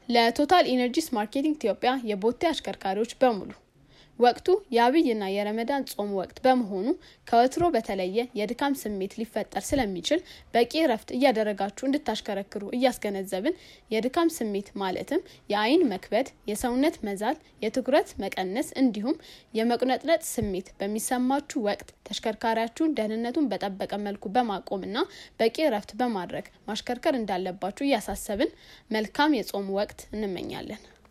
ለቶታል ኢነርጂስ ማርኬቲንግ ኢትዮጵያ የቦቴ አሽከርካሪዎች በሙሉ ወቅቱ የአብይና የረመዳን ጾም ወቅት በመሆኑ ከወትሮ በተለየ የድካም ስሜት ሊፈጠር ስለሚችል በቂ እረፍት እያደረጋችሁ እንድታሽከረክሩ እያስገነዘብን የድካም ስሜት ማለትም የአይን መክበድ፣ የሰውነት መዛል፣ የትኩረት መቀነስ እንዲሁም የመቁነጥነጥ ስሜት በሚሰማችሁ ወቅት ተሽከርካሪያችሁን ደህንነቱን በጠበቀ መልኩ በማቆምና በቂ እረፍት በማድረግ ማሽከርከር እንዳለባችሁ እያሳሰብን መልካም የጾም ወቅት እንመኛለን።